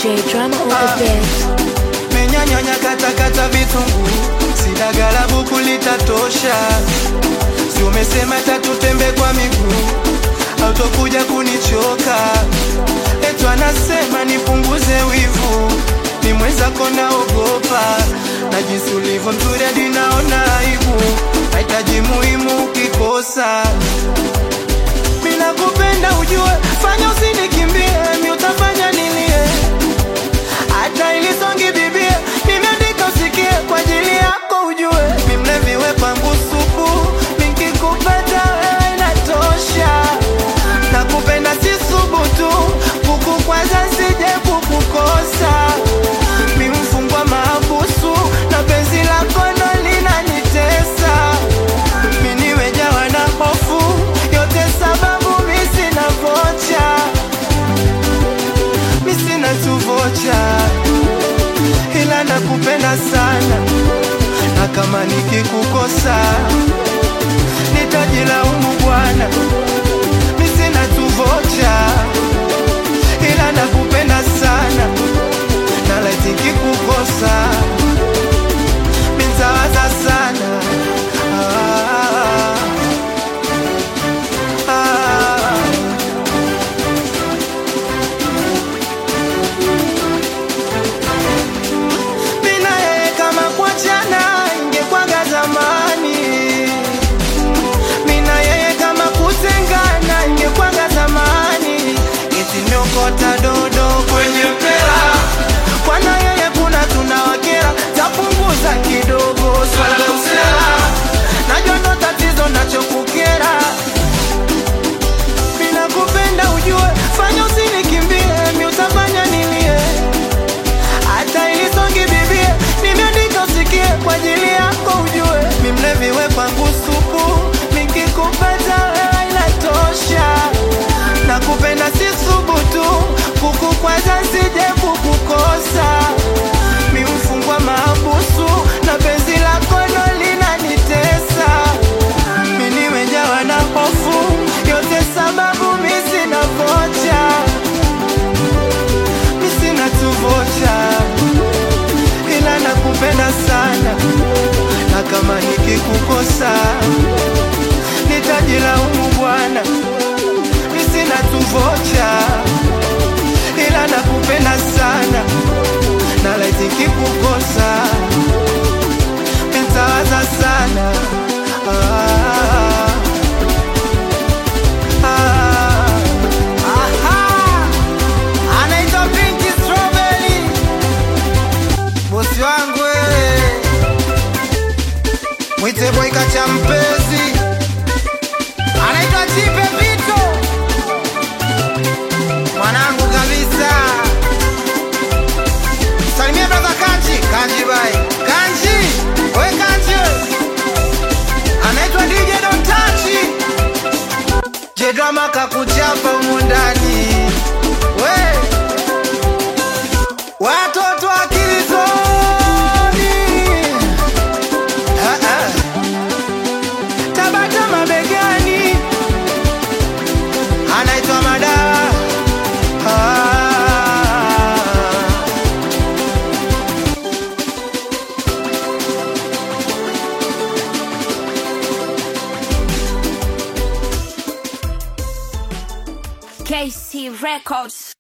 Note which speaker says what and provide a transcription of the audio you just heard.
Speaker 1: J drama on the beat.
Speaker 2: menyanyanya katakata vitunguu sidagala buku litatosha si umesema tatutembe kwa miguu autokuja kunichoka etu anasema nipunguze wivu ni mwenzako naogopa na jinsi ulivyo mzuri hadi naona aibu mahitaji muhimu ukikosa mina kupenda ujue fanya usinikimbie mi utafanya nilie hata ilisongi bibie nimeandika usikie kwa ajili yako ujue mimleviwe kwangu supu nikikupata wewe inatosha na kupenda si subutu kuku kwanza sije kukukosa mimfungwa mahabusu na penzi lako ndo linanitesa miniwejawa na hofu yote sababu misina vocha misina tuvocha ila nakupenda sana na kama nikikukosa nitajilaumu bwana misina tuvocha ila nakupenda sana na laiti nikikukosa minzawaza sana ah, ah. mina yeye kama kuachana ingekwaga zamani mina yeye kama kutengana ingekwaga zamani itinyokota dodo kwenye mpela kwana yeye kuna tunawakera tapunguza kidogo swala usela najua ndo tatizo nachokukera mina kupenda ujue fanya usinikimbie mi utafanya nilie hata ilisongi bibie nimeandika usikie kwa ajili yako ujue mimleviwe kwangu supu nikikupata wewe inatosha na kupenda si subutu kuku kwanza sije kukukosa mimfungwa mahabusu na penzi lako ndo linanitesa minimejawa na hofu yote sababu misina vocha misina tuvocha ila nakupenda sana na kama nikikukosa nitajilaumu bwana misina tuvocha ila nakupenda sana na laiti nikikukosa nitawaza sana ah, ah. Aha! anaitwa Pinky Strawberry, bosi wangu wewe, mwite boika cha mpezi, anaitwa Chipe Vito, mwanangu kabisa. Salimia brother Kanji, Kanji bai, Kanji, we Kanji, we. anaitwa DJ Don Tachi, Jedrama kakuchapa humu ndani we watoto akilizoni Ah, ah. tabata mabegani anaitwa madawa ah.
Speaker 1: KC Records.